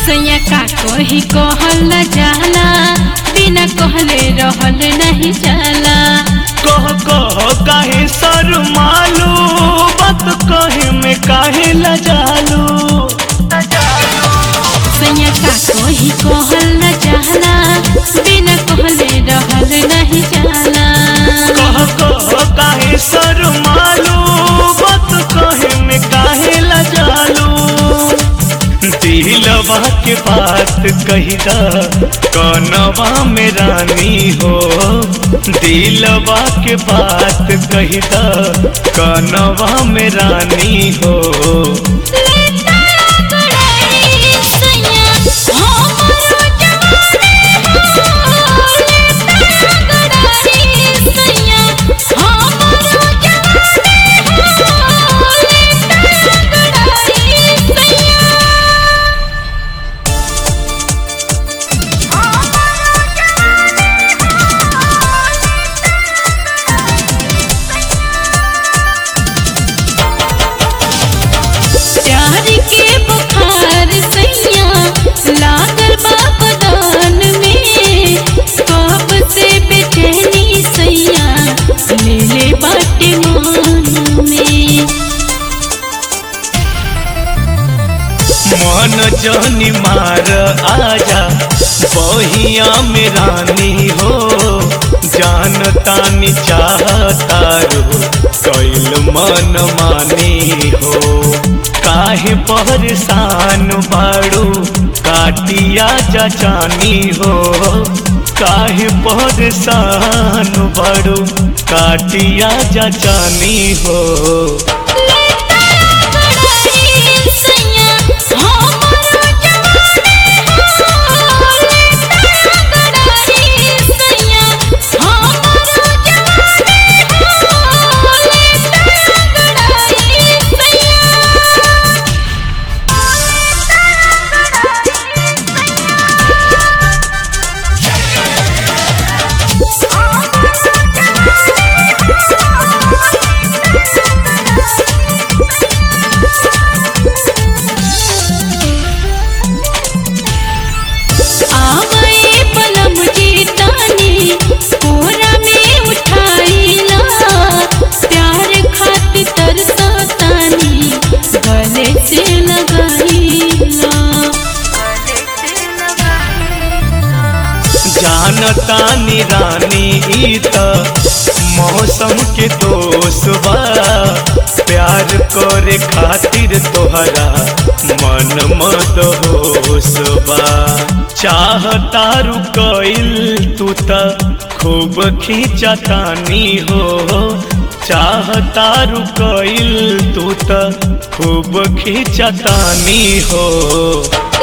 सैया का कोही कहल न जाला बिना कहले रहल नहीं जाला कह कह काहे सर मालू बात कहे में काहे लजालू सैया का कोही कहल न जाला बिना कहले रहल नहीं जाला कह कह काहे सर मालू बात कहे में काहे लजालू दिलवा के बात कही द कनवा में रानी हो दिलवा के बात कही द कनवा में रानी हो प्यार के बुखार सैया लागल बा बदान में कब से बेचैनी सैया ले ले बाटे मान में मन जनी मार आजा बहिया में रानी हो जान तानी चाहतारू कैल मन मानी हो काहे परेशान बाड़ू काटिया जचानी हो काहे परेशान बाड़ू काटिया जचानी हो आवए पलम जी तानी कोरा में उठाईला प्यार खातिर तरसतानी गले से लगाईला जानतानी रानी ई त मौसम के दोष बा प्यार करे खातिर तोहरा मन मत होश बा चाहतारू कइल तू त खूब खींचतानी हो चाहतारू कइल तू त खूब खींचतानी हो